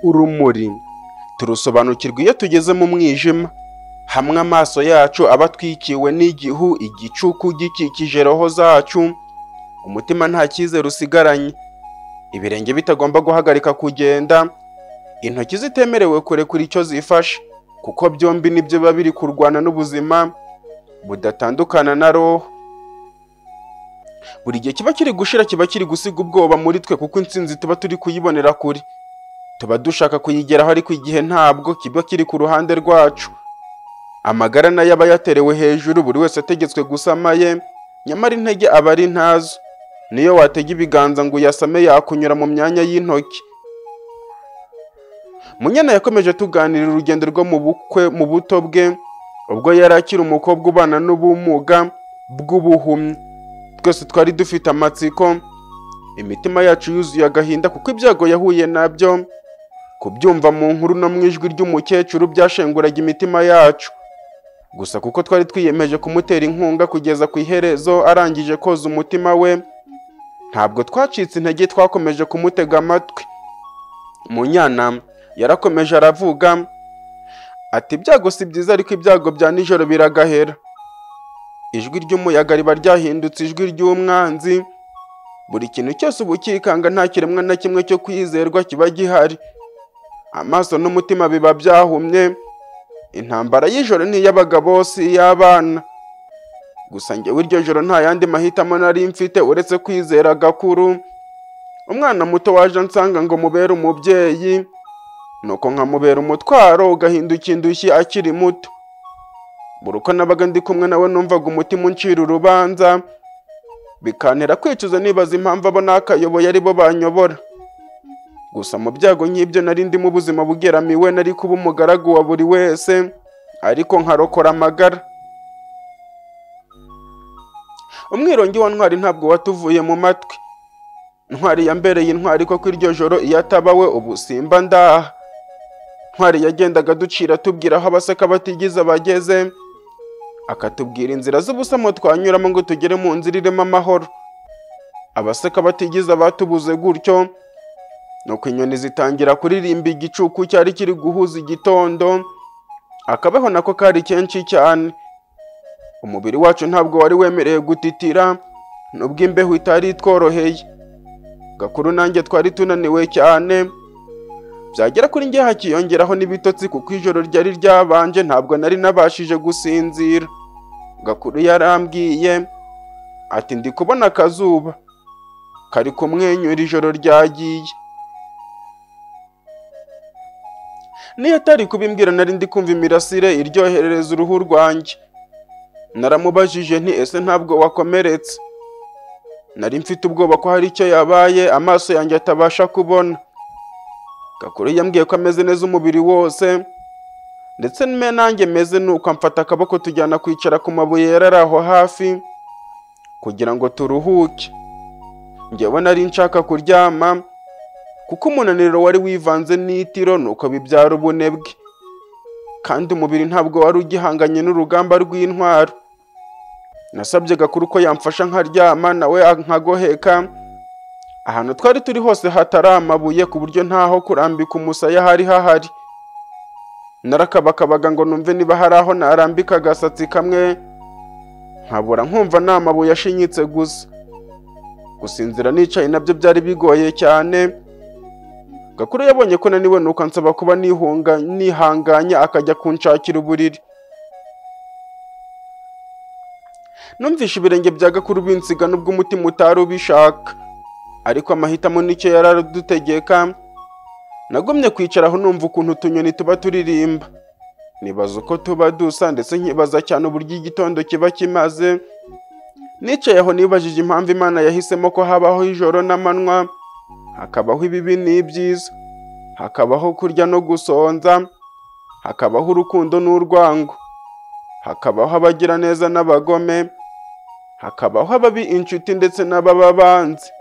urumuri turusobanukirwa iyo tugeze mu mwijima hamwe amaso yacu aba atwikiwe n'igihu igicuku gikikije roho zacu umutima nta cyizere usigaranye ibirenge bitagomba guhagarika kugenda intoki zitemerewe kurekura icyo zifashe kuko byombi nibyo biba biri kurwana n'ubuzima budatandukana na roho buri gihe kiba kiri gushira kiba kiri gusiga ubwoba muri twe kuko intsinzi tuba turi kuyibonera kure tuba dushaka kuyigeraho ariko igihe ntabwo kiba kiri ku ruhande rwacu amagara nayo aba yaterewe hejuru buri wese ategetswe gusama ye nyamara intege aba ari ntazo niyo watega ibiganza ngo uyasame yakunyura mu myanya y'intoki munyana yakomeje tuganira urugendo rwo mu bukwe mu buto bwe ubwo yari akiri umukobwa ubana n'ubumuga bw'ubuhumyi twese twari dufite amatsiko imitima yacu yuzuye agahinda kuko ibyago yahuye nabyo kubyumva mu nkuru no mu ijwi ry'umukecuru byashenguraga imitima yacu gusa kuko twari twiyemeje kumutera inkunga kugeza ku iherezo arangije koza umutima we ntabwo twacitse intege twakomeje kumutega amatwi munyana yarakomeje aravuga ati ibyago si byiza ariko ibyago bya nijoro biragahera ijwi ry'umuyaga riba ryahindutse ijwi ry'umwanzi buri kintu cyose uba ukikanga nta kiremwa na kimwe cyo kwizerwa kiba gihari amaso n'umutima biba byahumye intambara y'ijoro ni iy'abagabo si iy'abana gusa njyewe iryo joro nta yandi mahitamo nari mfite uretse kwizera gakuru umwana muto waje ansanga ngo mubere umubyeyi nuko nkamubera umutwaro ugahinduka indushyi akiri muto buri uko nabaga ndi kumwe nawe numvaga umutima uncira urubanza bikantera kwicuza nibaza impamvu abo nakayoboye ari bo banyobora gusa mu byago nk'ibyo nari ndimo ubuzima bugeramiwe nari kuba umugaragu wa buri wese ariko nkarokora amagara umwirongi wa ntwari ntabwo watuvuye mu matwi ntwari yambereye intwari ko iryo joro iyo ataba we ubu simba ndaha ntwari yagendaga ducira tubwira aho abasaka batigize abageze akatubwira inzira z'ubusamo twanyuramo ngo tugere mu nzira irimo amahoro abaseka batigize abatubuze gutyo nuko inyoni zitangira kuririmba igicuku cyari kiri guhuza igitondo akabeho nako kari kenshi cyane umubiri wacu ntabwo wari wemerewe gutitira nubwo imbeho itari itworoheye gakuru nanjye twari tunaniwe cyane byagera kuri njye hakiyongeraho n'ibitotsi kuko ijoro ryari ryabanje ntabwo nari nabashije gusinzira gakuru yarambwiye ati ndi kubona akazuba kari kumwenyura ijoro ryagiye niyo atari kubimbwira nari ndi kumva imirasire iryoherereza uruhu rwanjye naramubajije nti ese ntabwo wakomeretse nari mfite ubwoba ko hari icyo yabaye amaso yanjye atabasha kubona gakuru yambwiye ko ameze neza umubiri wose ndetse n'ime nanjye meze nuko amfata akaboko tujyana kwicara ku mabuye yarari aho hafi kugira ngo turuhuke njyewe nari nshaka kuryama kuko umunaniro wari wivanze n'itiro nuko bibyara ubunebwe kandi umubiri ntabwo wari ugihanganye n'urugamba rw'intwaro nasabye gakuru ko yamfasha nkaryama nawe nkagoheka ahantu twari turi hose hatari amabuye ku buryo ntaho kurambika umusaya hari hahari narakabakabaga ngo numve niba hari aho narambika agasatsi kamwe nkabura nkumva ni amabuye ashinyitse gusa gusinzira nicaye nabyo byari bigoye cyane gakuru yabonye ko naniwe nuko ansaba kuba nihunga nihanganye akajya kunshakira uburiri numvishe ibirenge bya gakuru binsiga nubwo umutima utari ubishaka ariko amahitamo nicyo yari aradutegeka nagumye kwicara aho numva ukuntu utunyoni tuba turirimba nibaza uko tuba dusa ndetse nkibaza cyane uburyo igitondo kiba kimaze nicaye aho nibajije impamvu imana yahisemo ko habaho ijoro n'amanywa hakabaho ibibi n'ibyiza hakabaho kurya no gusonza hakabaho urukundo n'urwango hakabaho abagira neza n'abagome hakabaho ababi inshuti ndetse n'ababa banzi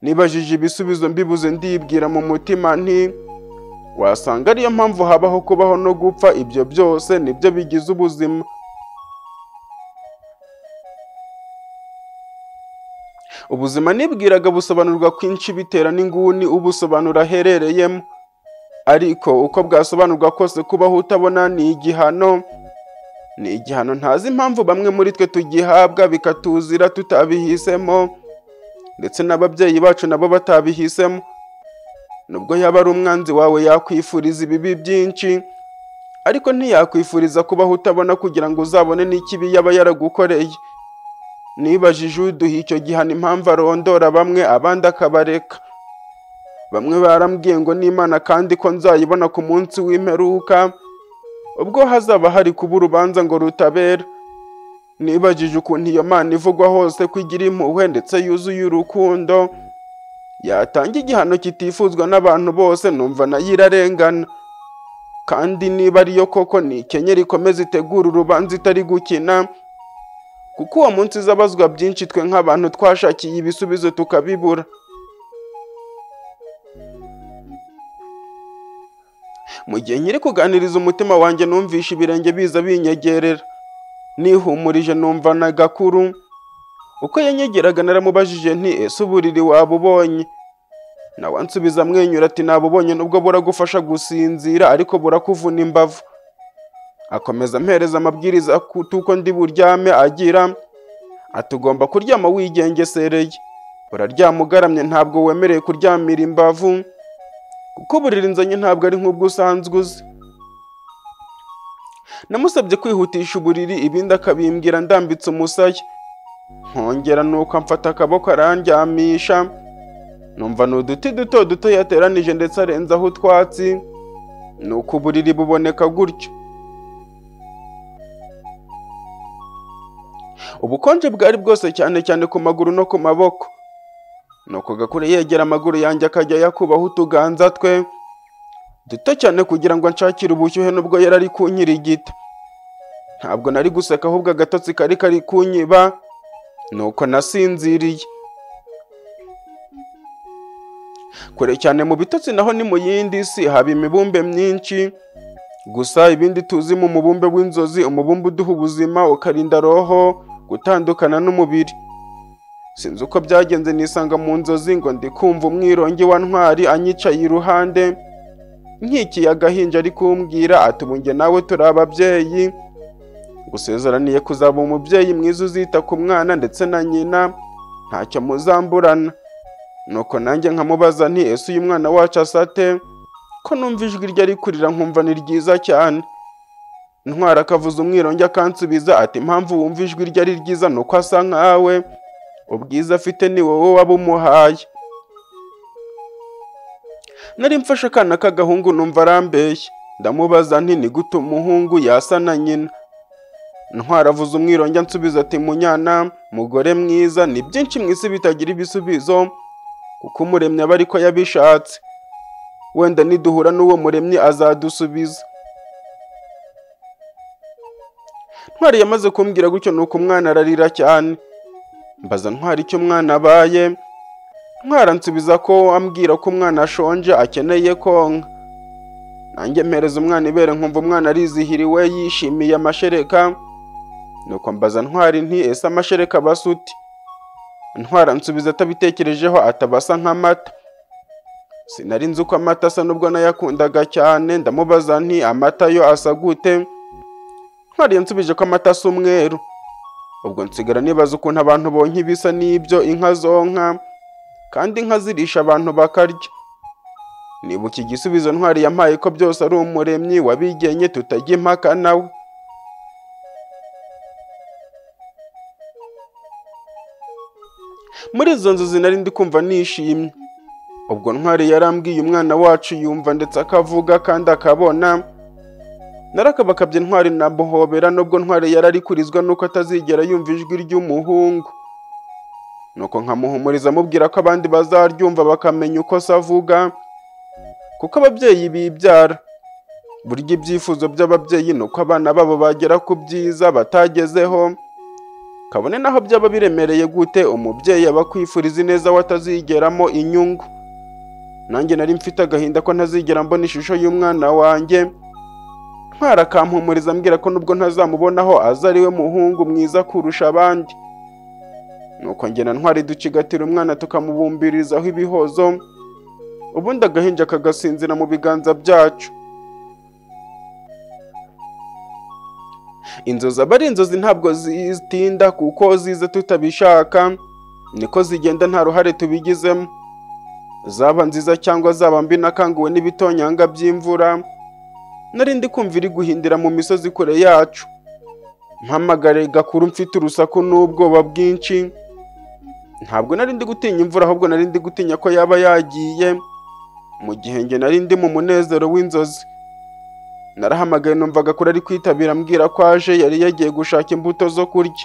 nibajije ibisubizo mbibuze ndibwira mu mutima nti wasanga ariyo mpamvu habaho kubaho no gupfa ibyo byose nibyo bigize ubuzima ubuzima nibwiraga busobanurwa kwinshi bitera n'inguni ubusobanura aherereyemo ariko uko bwasobanurwa kose kubaho utabona ni igihano ni igihano ntazi impamvu bamwe muri twe tugihabwa bikatuzira tutabihisemo ndetse n'ababyeyi bacu nabo batabihisemo nubwo yaba ari umwanzi wawe yakwifuriza ibibi byinshi ariko ntiyakwifuriza kubaho utabona kugira ngo uzabone n'ikibi yaba yaragukoreye nibajije uduha icyo gihano impamvu arondora bamwe abandi akabareka bamwe barambwiye ngo n'imana kandi ko nzayibona ku munsi w'imperuka ubwo hazaba hari kuba urubanza ngo rutabera nibajije ukuntu iyo mana ivugwa hose ko igira impuhwe ndetse yuzuye urukundo yatanga igihano kitifuzwa n'abantu bose numva nayo irarengana kandi niba ariyo koko nikenyera ikomeze itegura urubanza itari gukina kuko uwo munsi izabazwa byinshi twe nk'abantu twashakiye ibisubizo tukabibura mu gihe nkiri kuganiriza umutima wanjye numvisha ibirenge biza binyegerera nihumurije numva na gakuru uko yanyegeraga naramubajije nti ese uburiri waba ubonye nawe ansubiza amwenyura ati nabubonye nubwo buragufasha gusinzira ariko burakuvuna imbavu akomeza ampereza amabwiriza kutuko ndi buryame agira ati ugomba kuryama wigengesereye uraryama ugaramye ntabwo wemerewe kuryamira imbavu kuko uburiri nzanye ntabwo ari nk'ubwo usanzwe uzi namusabye kwihutisha uburiri ibindi akabimbwira ndambitse umusaya nkongera nuko amfata akaboko arandyamisha numva ni uduti duto duto yateranije ndetse arenzaho utwatsi nuko uburiri buboneka gutyo ubukonje bwari bwose cyane cyane ku maguru no ku maboko nuko gakure yegera amaguru yanjye akajya yakubaho utuganza twe duto cyane kugira ngo nshakire ubushyuhe nubwo yari ari kunkirigita ntabwo nari guseka ahubwo agatotsi kari kari kunyiba nuko nasinziriye kure cyane mu bitotsi naho ni mu yindi si haba imibumbe myinshi gusa ibindi tuzi mu mubumbe w'inzozi umubumbe uduha ubuzima ukarinda roho gutandukana n'umubiri sinzi uko byagenze nisanga mu nzozi ngo ndi kumva umwirongi wa ntwari anyicaye iruhande nkikiye agahinja ari kumbwira ati ubu njye nawe turi ababyeyi gusezeraniye kuzaba umubyeyi mwiza uzita ku mwana ndetse na nyina ntacyo muzamburana nuko nanjye nkamubaza nti ese uyu mwana wacu asate ko numva ijwi rye ari kurira nkumva ni ryiza cyane ntwara akavuza umwirongi akansubiza ati impamvu wumva ijwi rye ari ryiza ni uko asa nkawe ubwiza afite ni wowe waba umuhaye nari mfashe akana k'agahungu numva arambeshye ndamubaza nti ni gute umuhungu yasa na nyina ntwara avuze umwirongi ansubiza ati munyana mugore mwiza ni byinshi mu isi bitagira ibisubizo kuko umuremyi aba ariko yabishatse wenda niduhura n'uwo muremyi azadusubiza ntwari yamaze kumbwira gutyo nuko umwana ararira cyane mbaza ntwari icyo umwana abaye ntwara nsubiza ko ambwira ko umwana ashonje akeneye konka nanjye mpereza umwana ibere nkumva umwana arizihiriwe yishimiye amashereka nuko mbaza ntwari nti ese amashereka aba asa uti ntwara nsubiza atabitekerejeho atabasa nk'amata sinari nzi uko amata asa n'ubwo nayakundaga cyane ndamubaza nti amata yo asa gute ntwari yansubije ko amata asa umweru ubwo nsigara nibaza ukuntu abantu bonke bisa n'ibyo inka zonka kandi inka zirisha abantu bakarya nibuka igisubizo ntwari yampaye ko byose ari umuremyi wabigenye tutajya impaka nawe muri izo nzozi nari ndi kumva nishimye ubwo ntwari yarambwiye umwana wacu yumva ndetse akavuga kandi akabona narakabakabye ntwari na buhobera nubwo ntwari yari ari kurizwa nuko atazigera yumva ijwi ry'umuhungu nuko nkamuhumuriza amubwira ko abandi bazaryumva bakamenya uko se avuga kuko ababyeyi bibyara burya ibyifuzo by'ababyeyi ni uko abana babo bagera ku byiza batagezeho kabone naho byaba biremereye gute umubyeyi aba akwifuriza ineza we atazigeramo inyungu nanjye nari mfite agahinda ko ntazigera mbona ishusho y'umwana wanjye ntwara akampumuriza ambwira ko nubwo ntazamubonaho aza ari we muhungu mwiza kurusha abandi nuko njye na ntwari ducigatira umwana tukamubumbirizaho ibihozo ubundi agahinja kagasinzira mu biganza byacu inzozi aba ari inzozi ntabwo zitinda kuko zize tutabishaka niko zigenda nta ruhare tubigizemo zaba nziza cyangwa zaba mbi nakanguwe n'ibitonyanga by'imvura nari ndi kumva iri guhindira mu misozi kure yacu mpamagare gakuru mfite urusaku n'ubwoba bwinshi ntabwo nari ndi gutinya imvura ahubwo nari ndi gutinya ko yaba yagiye mu gihe njye nari ndi mu munezero w'inzozi narahamagaye numvaga kuri ari kwitabira ambwira ko aje yari yagiye gushaka imbuto zo kurya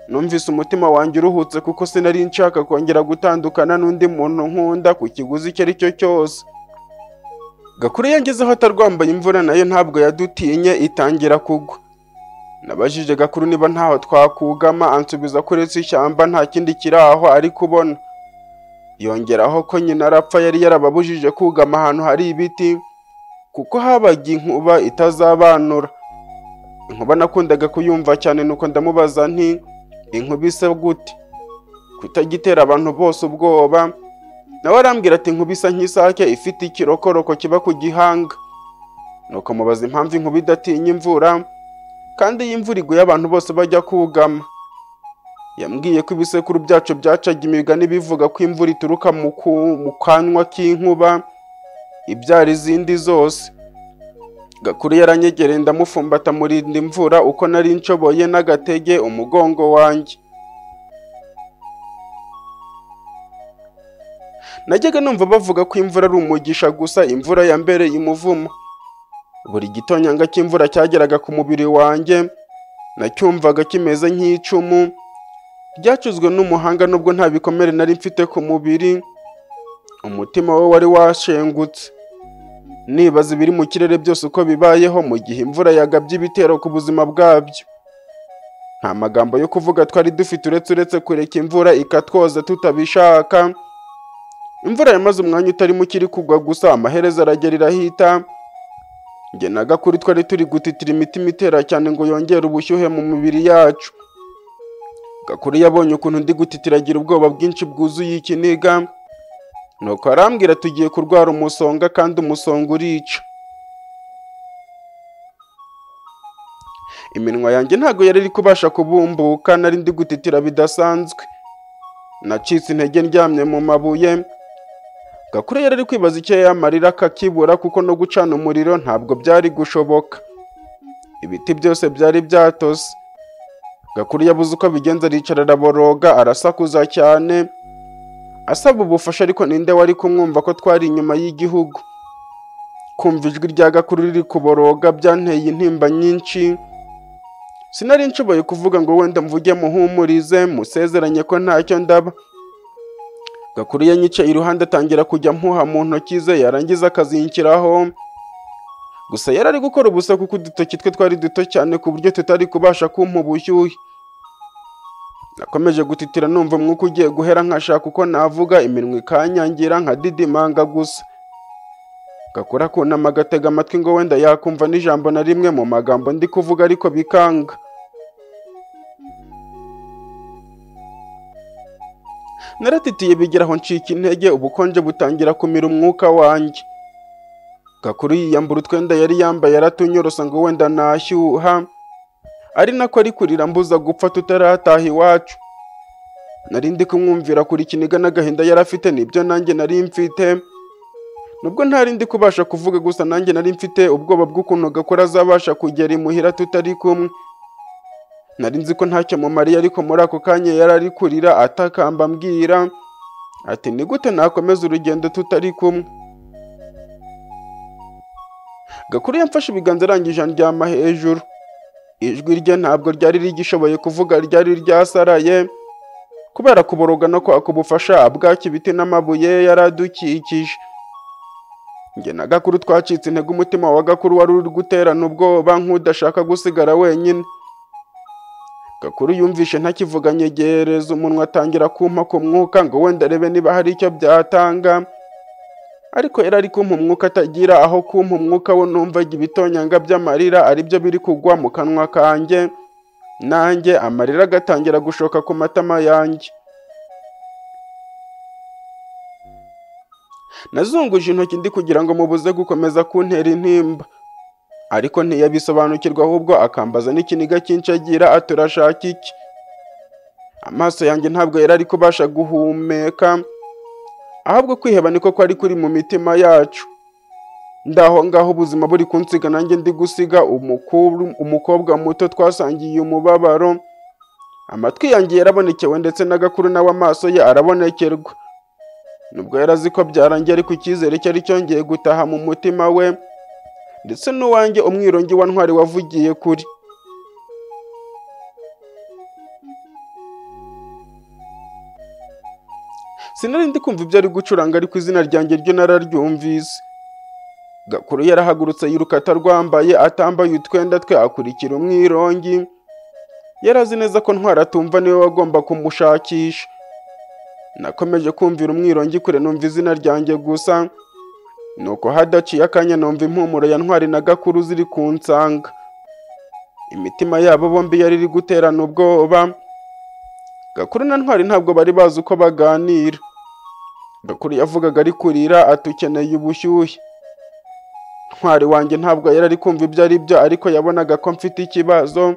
numvise umutima wanjye uruhutse kuko sinari nshaka kongera gutandukana n'undi muntu nkunda ku kiguzi icyo ari cyo cyose gakuru yangezeho atarwambaye imvura nayo ntabwo yadutinye itangira kugwa nabajije gakuru niba ntaho twakugama ansubiza ko uretse ishyamba nta kindi kiri aho ari kubona yongeraho ko nyina arapfa yari yarababujije kugama ahantu hari ibiti kuko habaga inkuba itazabanura inkuba nakundaga kuyumva cyane nuko ndamubaza nti inkuba isa gute kutagitera abantu bose ubwoba nawe arambwira ati inkuba isa nk'isake ifite ikirokoroko kiba ku gihanga nuko mubaza impamvu inkuba idatinya imvura kandi iyo imvura iguye abantu bose bajya kugama yambwiye ko ibisekuru byacu byacaga imigani bivuga ko imvura ituruka mu ku- mu kanwa k'inkuba ibyara izindi zose gakuru yaranyegereye ndamufumbata murinda imvura uko nari nshoboye n'agatege umugongo wanjye najyaga numva bavuga ko imvura ari umugisha gusa imvura yambereye umuvumo buri gitonyanga cy'imvura cyageraga ku mubiri wanjye nacyumvaga kimeze nk'icumu ryacuzwe n'umuhanga nubwo nta bikomere nari mfite ku mubiri umutima we wari washengutse nibaza ibiri mu kirere byose uko bibayeho mu gihe imvura yagabye ibitero ku buzima bwabyo nta magambo yo kuvuga twari dufite uretse uretse kureka imvura ikatwoza tutabishaka imvura yamaze umwanya utari muke iri kugwa gusa amaherezo aragera irahita njye na gakuru twari turi gutitira imitima itera cyane ngo yongere ubushyuhe mu mibiri yacu gakuru yabonye ukuntu ndi gutitira agira ubwoba bwinshi bwuzuye ikiniga nuko arambwira tugiye kurwara umusonga kandi umusonga urica iminwa yanjye ntabwo yari iri kubasha kubumbuka nari ndi gutitira bidasanzwe nacitse intege ndyamye mu mabuye gakure yari ari kwibaza icyo yamarira akakibura kuko no gucana umuriro ntabwo byari gushoboka ibiti byose byari byatose gakuru yabuze uko abigenza aricara araboroga arasakuza cyane asaba ubufasha ariko ninde wari kumwumva ko twari inyuma y'igihugu kumva ijwi rya gakuru riri kuboroga byanteye intimba nyinshi sinari nshoboye kuvuga ngo wenda mvuge muhumurize musezeranye ko ntacyo ndaba Gakuru yanyicaye iruhande atangira kujya mpuha mu ntoki ze yarangiza akazinkiraho gusa yari ari gukora ubusa kuko udutoki twe twari duto cyane ku buryo tutari kubasha kumpa ubushyuhe nakomeje gutitira numva umwuka ugiye guhera nkashaka uko navuga iminwa ikanyangira nkadidimanga gusa Gakuru akunama agatega amatwi ngo wenda yakumva n'ijambo na rimwe mu magambo ndi kuvuga ariko bikanga naratitiye bigera aho ncika intege ubukonje butangira kumira umwuka wanjye gakuru yiyambura utwenda yari yambaye yaratunyorosa ngo wenda nashyuha ari nako ari kurira mbuza gupfa tutarataha iwacu nari ndi kumwumvira kuri ikiniga n'agahinda yari afite nibyo nanjye nari mfite nubwo ntari ndi kubasha kuvuga gusa nanjye nari mfite ubwoba bw'ukuntu gakora azabasha kugera imuhira tutari kumwe nari nzi ko ntacyo mumariye ariko muri ako kanya yari ari kurira atakamba ambwira ati ni gute nakomeza urugendo tutari kumwe gakuru yamfashe ibiganza arangije andyama hejuru ijwi rye ntabwo ryari rigishoboye kuvuga ryari ryasaraye kubera kuboroga no kwaka ubufasha bwaki ibiti n'amabuye yari adukikije njye na gakuru twacitse intege umutima wa gakuru wari uri guterana ubwoba nk'udashaka gusigara wenyine Gakuru yumvishe ntakivuga nyegereza umunwa atangira kumpa ku mwuka ngo wenda arebe niba hari icyo byatanga ariko yari ari kumpa umwuka atagira aho kumpa umwuka we numvaga ibitonyanga by'amarira aribyo biri kugwa mu kanwa kanjye nanjye amarira agatangira gushoka ku matama yanjye nazunguje intoki ndi kugira ngo mubuze gukomeza kuntera intimba ariko ntiyabisobanukirwa ahubwo akambaza n'ikiniga cy'inshagira ati urashaka iki amaso yanjye ntabwo yari ari kubasha guhumeka ahubwo kwiheba niko kwari kuri mu mitima yacu ndaho ngaho ubuzima buri kunsiga nanjye ndi gusiga umukuru umukobwa muto twasangiye umubabaro amatwi yanjye yarabonekewe ndetse n'agakuru nawe amaso ye arabonekerwa nubwo yarazi ko byarangiye ariko icyizere cyari cyongeye gutaha mu mutima we ndetse n'uwanjye umwirongi wa ntwari wavugiye kuri sinari ndi kumva ibyo ari gucuranga ariko izina ryanjye ryo nararyumvise gakuru yarahagurutse yiruka atarwambaye atambaye utwenda twe akurikira umwirongi yari azi neza ko ntwara atumva niwe wagomba kumushakisha nakomeje kumvira umwirongi kure numva izina ryanjye gusa nuko hadaciye akanya numva impumuro ya ntwari na gakuru ziri ku nsanga imitima yabo bombi yari iri guterana ubwoba gakuru na ntwari ntabwo bari bazi uko baganira gakuru yavugaga ari kurira ati ukeneye ubushyuhe ntwari wanjye ntabwo yari ari kumva ibyo ari byo ariko yabonaga ko mfite ikibazo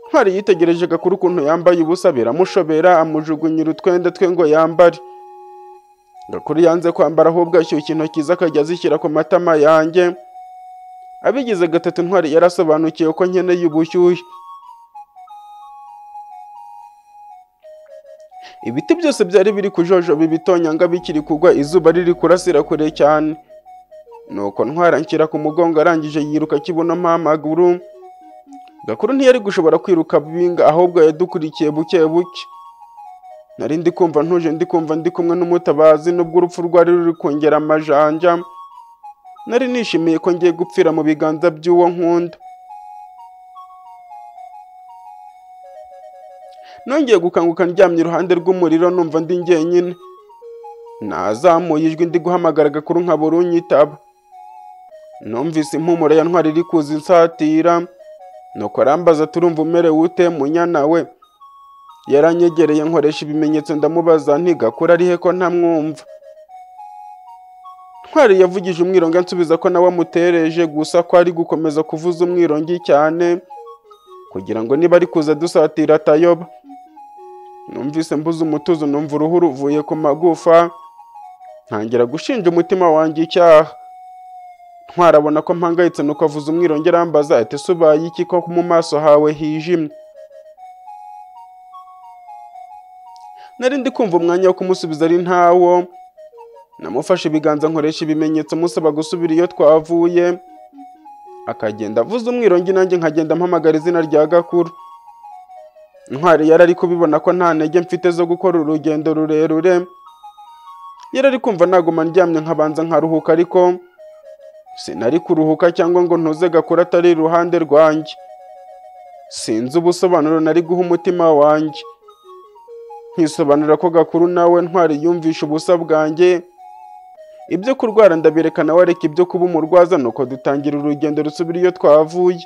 ntwari yitegereje gakuru ukuntu yambaye ubusa biramushobera amujugunyira utwenda twe ngo yambare Gakuru yanze kwambara ahubwo ashyushya intoki ze akajya azishyira ku matama yanjye abigize gatatu ntwari yarasobanukiwe ko nkeneye ubushyuhe ibiti byose byari biri kujojoba ibitonyanga bikiri kugwa izuba riri kurasira kure cyane nuko ntwara nshyira ku mugongo arangije yiruka akibunomo amaguru gakuru ntiyari gushobora kwiruka binga ahubwo yadukurikiye buke buke nari ndi kumva ntuje ndi kumva ndi kumwe n'umutabazi nubwo urupfu rwari ruri kongera amajanja nari nishimiye ko ngiye gupfira mu biganza by'uwo nkunda nongeye gukanguka ndyamye iruhande rw'umuriro numva ndi njyenyine nazamuye ijwi ndi guhamagara gakuru nkabura unyitaba numvise impumuro ya ntwari iri kuza insatira nuko arambaza turumva umerewe ute munyana we yaranyegereye nkoresha ibimenyetso ndamubaza ntigakura ari he ko ntamwumva ntwari yavugije umwironge ansubiza ko nawe amutereje gusa ko ari gukomeza kuvuza umwirongi cyane kugira ngo niba ari kuza dusatira atayoba numvise mbuze umutuzo numva uruhu ruvuye ku magufa ntangira gushinja umutima wanjye icyaha ntwarabona ko mpangayitse nuko avuze umwironge arambaza ati ese ubaye iki ko mu maso hawe hijimye nari ndi kumva umwanya wo kumusubiza ari ntawo namufashe ibiganza nkoresha ibimenyetso musaba gusubira iyo twavuye akagenda avuze umwirongi nanjye nkagenda mpamagara izina rya gakuru ntwari yari ari kubibona ko nta ntege mfite zo gukora urugendo rurerure yari ari kumva naguma ndyamye nkabanza nkaruhuka ariko sinari kuruhuka cyangwa ngo ntuze gakuru atari iruhande rwanjye sinzi ubusobanuro nari guha umutima wanjye nkisobanura ko gakuru nawe ntwari yumvisha ubusa bwanjye ibyo kurwara ndabirekana wareka ibyo kuba umurwaza nuko dutangira urugendo rusubira iyo twavuye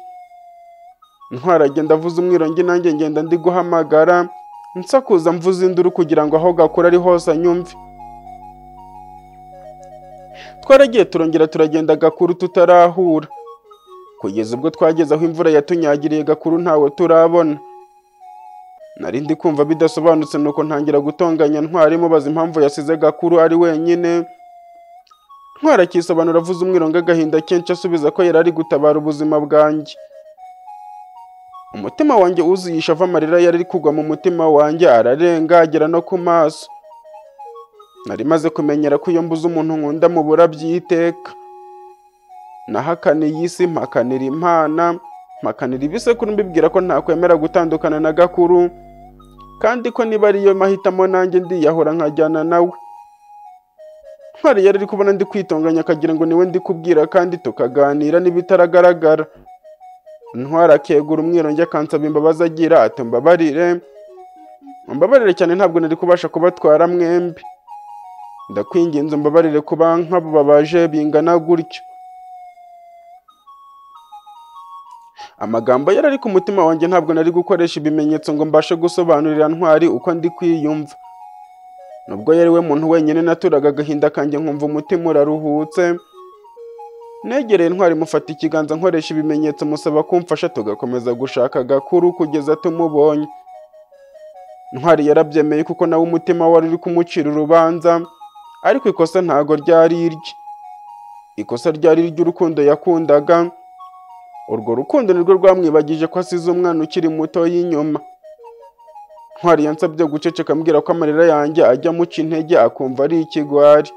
ntwari agenda avuze umwirongi nanjye ngenda ndi guhamagara nsakuza mvuze induru kugira ngo aho gakura ari hose anyumve twaragiye turongera turagenda gakuru tutarahura kugeza ubwo twageze aho imvura yatunyagiriye gakuru ntawe turabona nari ndi kumva bidasobanutse nuko ntangira gutonganya ntwari mubaza impamvu yasize gakuru ari wenyine ntwari akisobanura avuze umwirongo agahinda kenshi asubiza ko yari ari gutabara ubuzima bwanjye umutima wanjye wuzuyisha ava amarira yari ari kugwa mu mutima wanjye ararenga agera no ku maso nari maze kumenyera ko iyo mbuze umuntu nkunda mubura byiteka nahakaniye isi mpakanira impana mpakanira ibisekuru mbibwira ko ntakwemera gutandukana na gakuru kandi ko niba ariyo mahitamo nanjye ndiyahura nkajyana nawe ntwari yari ari kubona ndi kwitonganya akagira ngo niwe ndi kubwira kandi tukaganira n'ibitaragaragara ntwari akegura umwirongi akansaba imbabazi agira ati mbabarire mbabarire cyane ntabwo nari kubasha kubatwara mwembi ndakwinginze mbabarire kuba nk'abo babaje bingana gutyo amagambo yari ari ku mutima wanjye ntabwo nari gukoresha ibimenyetso ngo mbashe gusobanurira ntwari uko ndi kwiyumva nubwo yari we muntu wenyine naturaga agahinda kanjye nkumva umutima uraruhutse negereye intwari mufata ikiganza nkoresha ibimenyetso musaba kumfasha tugakomeza gushaka agakuru kugeza tumubonye ntwari yarabyemeye kuko nawe umutima wari uri kumucira urubanza ariko ikosa ntago ryari irye ikosa ryari iry'urukundo yakundaga urwo rukundo nirwo rwamwibagije ko asize umwana ukiri muto y'inyuma ntwari yansabye guceceka ambwira ko amarira yanjye ajya amuca intege akumva ari ikigwari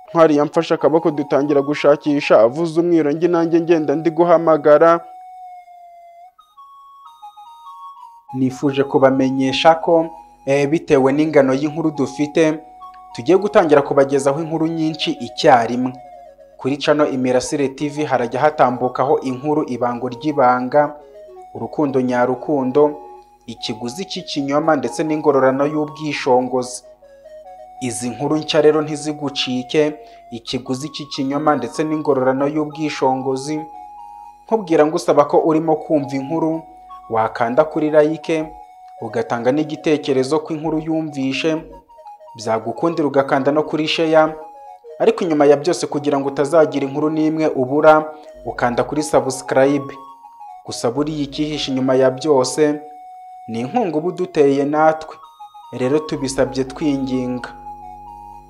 ntwari yamfashe akaboko dutangira gushakisha avuze umwirongi nanjye ngenda ndi guhamagara nifuje kubamenyesha ko eh, bitewe n'ingano y'inkuru dufite tugiye gutangira kubagezaho inkuru nyinshi icyarimwe kuri cano imirasire tv harajya hatambukaho inkuru ibango ry'ibanga urukundo nyarukundo ikiguzi cy'ikinyoma ndetse n'ingororano y'ubwishongozi izi nkuru nshya rero ntizigucike ikiguzi cy'ikinyoma ndetse n'ingororano y'ubwishongozi nkubwira ngo usaba ko urimo kumva inkuru wakanda kuri like ugatanga n'igitekerezo ko inkuru yumvishe byagukundira ugakanda no kuri sheya ariko inyuma ya byose kugira ngo utazagira inkuru n'imwe ubura ukanda kuri sabusikarayibe gusa buriya icyihishe inyuma ya byose ni inkunga uba uduteye natwe rero tubisabye twinginga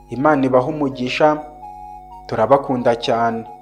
imana ibaha umugisha turabakunda cyane